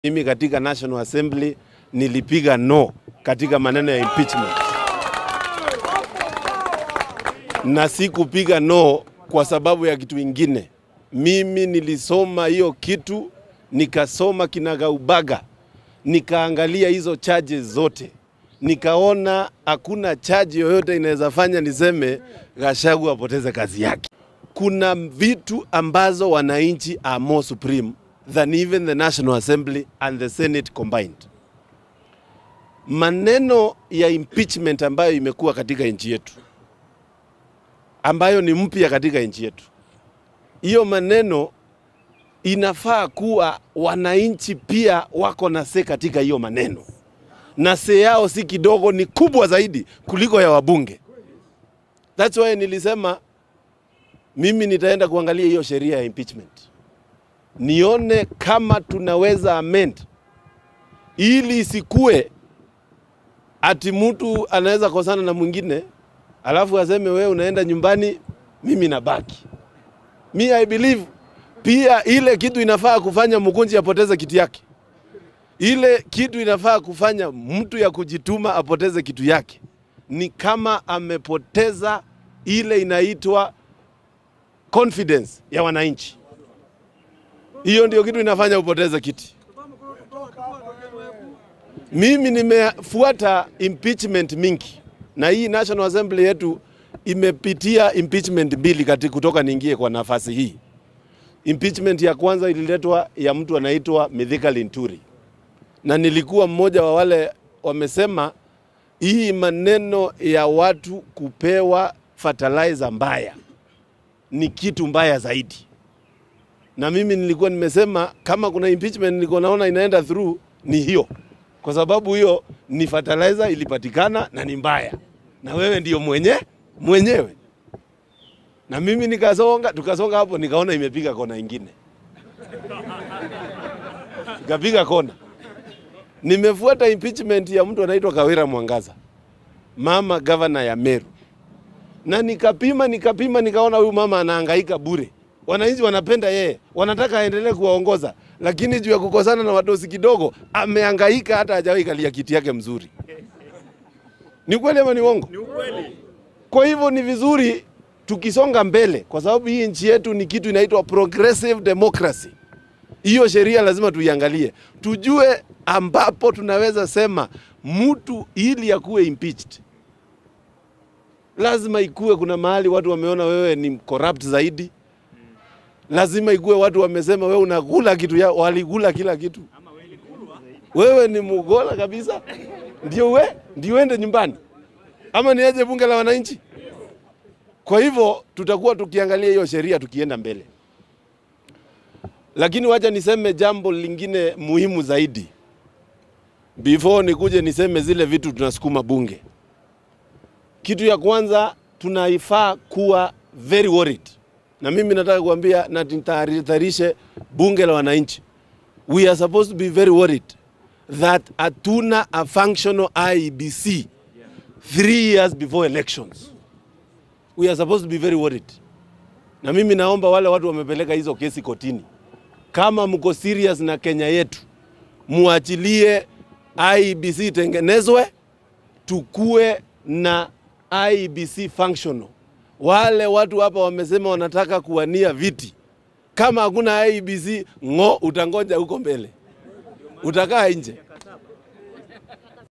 Mimi katika National Assembly nilipiga no katika maneno ya impeachment, na sikupiga no kwa sababu ya kitu ingine. Mimi nilisoma hiyo kitu, nikasoma kinagaubaga, nikaangalia hizo charges zote, nikaona hakuna charge yoyote inaweza fanya niseme Gachagua apoteze kazi yake. Kuna vitu ambazo wananchi are more supreme than even the National Assembly and the Senate combined. Maneno ya impeachment ambayo imekuwa katika nchi yetu, ambayo ni mpya katika nchi yetu, hiyo maneno inafaa kuwa wananchi pia wako na se katika hiyo maneno, na se yao si kidogo, ni kubwa zaidi kuliko ya wabunge. That's why nilisema mimi nitaenda kuangalia hiyo sheria ya impeachment nione kama tunaweza amend ili isikue ati mtu anaweza kosana na mwingine alafu aseme wewe unaenda nyumbani, mimi nabaki. Mi I believe pia ile kitu inafaa kufanya mkunji apoteze kiti yake, ile kitu inafaa kufanya mtu ya kujituma apoteze kitu yake ni kama amepoteza ile inaitwa confidence ya wananchi. Hiyo ndio kitu inafanya upoteze kiti. Mimi nimefuata impeachment mingi, na hii National Assembly yetu imepitia impeachment mbili kati kutoka niingie kwa nafasi hii. Impeachment ya kwanza ililetwa ya mtu anaitwa Mithika Linturi, na nilikuwa mmoja wa wale wamesema hii maneno ya watu kupewa fertilizer mbaya ni kitu mbaya zaidi na mimi nilikuwa nimesema kama kuna impeachment nilikuwa naona inaenda through ni hiyo, kwa sababu hiyo ni fertilizer ilipatikana na ni mbaya, na wewe ndio mwenye mwenyewe. Na mimi nikasonga, tukasonga hapo, nikaona imepiga kona ingine, ikapiga kona. Nimefuata impeachment ya mtu anaitwa Kawira Mwangaza, mama gavana ya Meru, na nikapima nikapima, nikaona huyu mama anahangaika bure wananchi wanapenda yeye, wanataka aendelee kuwaongoza, lakini juu ya kukosana na wadosi kidogo amehangaika, hata hajawahi kalia kiti yake mzuri. Ni kweli ama ni uongo? Ni ukweli. Kwa hivyo ni vizuri tukisonga mbele, kwa sababu hii nchi yetu ni kitu inaitwa progressive democracy. Hiyo sheria lazima tuiangalie, tujue ambapo tunaweza sema mtu ili akuwe impeached lazima ikuwe kuna mahali watu wameona wewe ni corrupt zaidi lazima ikuwe watu wamesema wewe unakula kitu ya walikula kila kitu, wewe ni mugola kabisa, ndio we ndio uende nyumbani, ama niaje bunge la wananchi? Kwa hivyo tutakuwa tukiangalia hiyo sheria tukienda mbele, lakini wacha niseme jambo lingine muhimu zaidi before nikuje niseme zile vitu tunasukuma bunge. Kitu ya kwanza tunaifaa kuwa very worried na mimi nataka kuambia na nitahadharishe bunge la wananchi, we are supposed to be very worried that hatuna a functional IEBC three years before elections. We are supposed to be very worried. Na mimi naomba wale watu wamepeleka hizo kesi kotini, kama mko serious na Kenya yetu, muachilie IEBC itengenezwe, tukue na IEBC functional wale watu hapa wamesema wanataka kuwania viti. Kama hakuna IEBC ng'o, utangoja huko mbele, utakaa nje.